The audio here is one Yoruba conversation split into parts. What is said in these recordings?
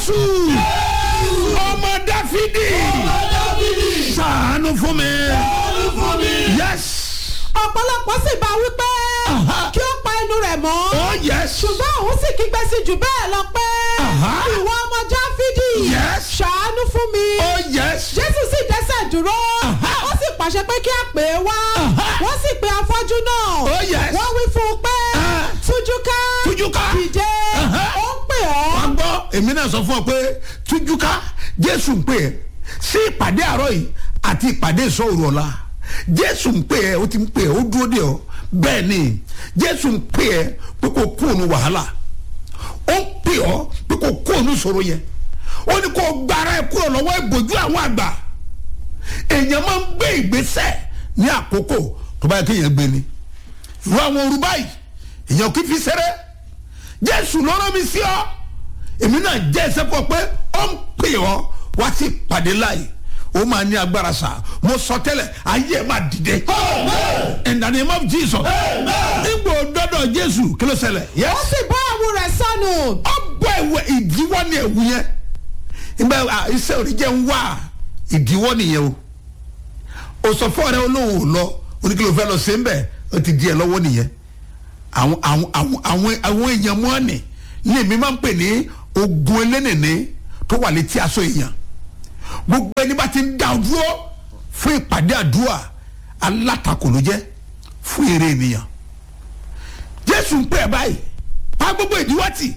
jésù ọmọ dáfídì ṣàánú fún mi yes ọ̀pọ̀lọpọ̀ sì bá wípé Aha. kí ó pa ẹnu rẹ̀ mọ́ oh yes ṣùgbọ́n òun sì kígbe sí jù bẹ́ẹ̀ lọ pé Aha. ìwọ ọmọ jáfídì Yes. ṣàánú fún mi oh yes jésù sì dẹ́sẹ̀ dúró Aha. ó sì pàṣẹ pé kí a pè é wá Aha. wọ́n sì pe afọ́jú náà Oh, yes. wọ́n wí fún un pé Ah. tújú ká Tújú ká. dìde Aha. ó ń pè ọ́ wọ́n gbọ́ èmi náà sọ fún ọ pé tújúká jésù ń pè ẹ́ sí ìpàdé àárọ̀ yìí àti ìpàdé ìsọ̀rọ̀ ọ̀la jésù ń pè ẹ́ ó ti ń pè ẹ́ ó dúró dè ọ́ bẹ́ẹ̀ ni jésù ń pè ẹ́ pé kò kú òun wàhálà ó ń pè ọ́ pé kò kú òun ìṣòro yẹn ó ní kó gbára ẹ kúrò lọ́wọ́ ìbòjú àwọn àgbà èèyàn máa ń gbé ìgbésẹ̀ ní àkókò tó bá yẹ kéèyàn gbé ni ìwọ àwọn òru báyìí èèyàn kì í fi ṣeré jésù ló rán mi sí ọ èmi náà jẹ́ ẹsẹ̀ pọ̀ pé ó ń pè ọ́ wá sí ìpàdé láàyè ó máa ní agbára sá mo sọ tẹ́lẹ̀ ayé ẹ̀ máa dìde in the name of jesus nígbò dọ́dọ̀ jésù kí ló ṣẹlẹ̀ ó yes sì bọ́ ẹ̀wù rẹ̀ sọnù ọ bọ ìwé ìdíwọ́ ní ẹ̀wù yẹn ìgbà à, iṣẹ́ òní jẹ́ ń wá ìdíwọ́ nìyẹn o o sọ fún ọ̀rẹ́ olóhùn ò lọ oníkìlọ̀ fẹ́ lọ sí ń bẹ̀ ó ti di ẹ̀ lọ́wọ́ nìyẹn àwọn àwọn àwọn àwọn àwọn èèyàn mọ́ ni ní èmi máa ń pè ní ogun elénìní tó wà létí aṣọ èèyàn gbogbo ẹni bá ti ń dá o dúró fún ìpàdé àdúrà alátakò ló jẹ́ fún èrè ènìyàn jésù ń pè ẹ́ báyìí pa gbogbo ìdíwọ́ tì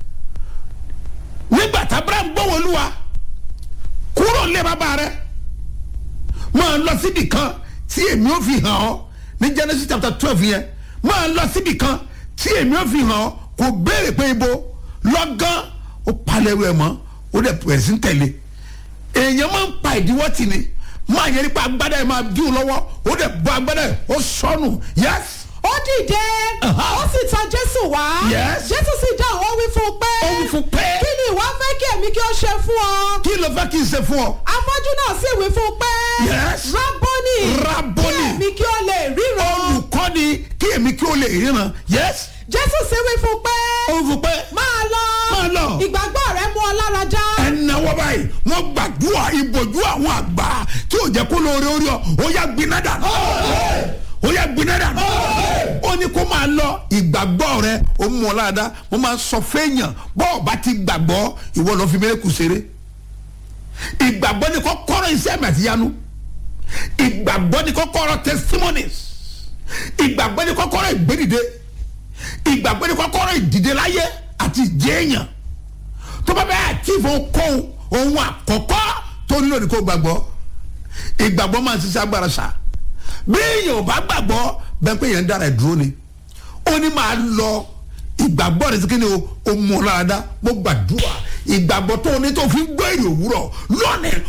nígbà tí abraham gbọ́wọ́ olúwa kúrò lé bàbá rẹ̀ máa lọ síbi kan tí èmi ò fi hàn ọ́ ní genesis chapter twelve yẹn máa lọ síbi kan tí èmi ò fi hàn ọ́ kò béèrè pé ibo lọ́gán ó palẹ̀ rẹ̀ mọ́ ó dẹ̀ bẹ̀rẹ̀ sí ń tẹ̀lé èèyàn máa ń pa ìdíwọ́ tì ní máa yẹ nípa agbádá yẹn máa dùn lọ́wọ́ ó dẹ̀ bọ́ agbádá yẹn ó sọnù yẹ́s ó dìde Aha. ó sì tọ̀ jésù wá Yes. jésù sì dáhùn ó wí fún un pé ó wí fún pé kí ni ìwọ fẹ́ kí èmi kí ó ṣe fún ọ kí ló fẹ́ kí n ṣe fún ọ afọ́jú náà sì wí fún un pé Yes. rábọ́nì Rábọ́nì. kí èmi kí ó lè ríran olùkọ́ni kí èmi kí ó lè ríran yẹ́s jésù sì wí fún un pé ó fún pé máa lọ Máa lọ. ìgbàgbọ́ rẹ mú ọ lára já ẹnáwó báyìí wọ́n gbàdúrà ìbòjú àwọn àgbà tí ò jẹ́ kó lóore orí ọ ó yá gbiná dànù ó yá gbiná dànù ó ní kó máa lọ ìgbàgbọ́ rẹ ó mú ọ láàdá mo máa sọ fẹ́yàn bọ́ọ̀ bá ti gbàgbọ́ ìwọ lọ fi mẹ́rẹ́kù ṣeré ìgbàgbọ́ ni kọ́kọ́rọ́ iṣẹ́ mi àti yanu ìgbàgbọ́ ni kọ́kọ́rọ́ testimonies ìgbàgbọ́ ni kọ́kọ́rọ́ ìgbédìde ìgbàgbọ́ ni kọ́kọ́rọ́ ìdìde láyé àti ìjẹ́yàn tó bá bẹ́ẹ̀ àti ìfowópamọ́ ohun àkọ́kọ́ tó nílò ní kó gbàgbọ́ ìgbàgbọ́ máa ń ṣiṣẹ́ agbára ṣá bí èèyàn ò bá gbàgbọ́ bẹ́ẹ̀ pé èèyàn ń dára ẹ̀ dúró ni ó ní máa lọ ìgbàgbọ́ rẹ̀ sí kí ni o ó mú ọ lára dá mo gbàdúrà ìgbàgbọ́ tó o ní tó fi ń gbọ́ èrè òwúrọ̀ lónìí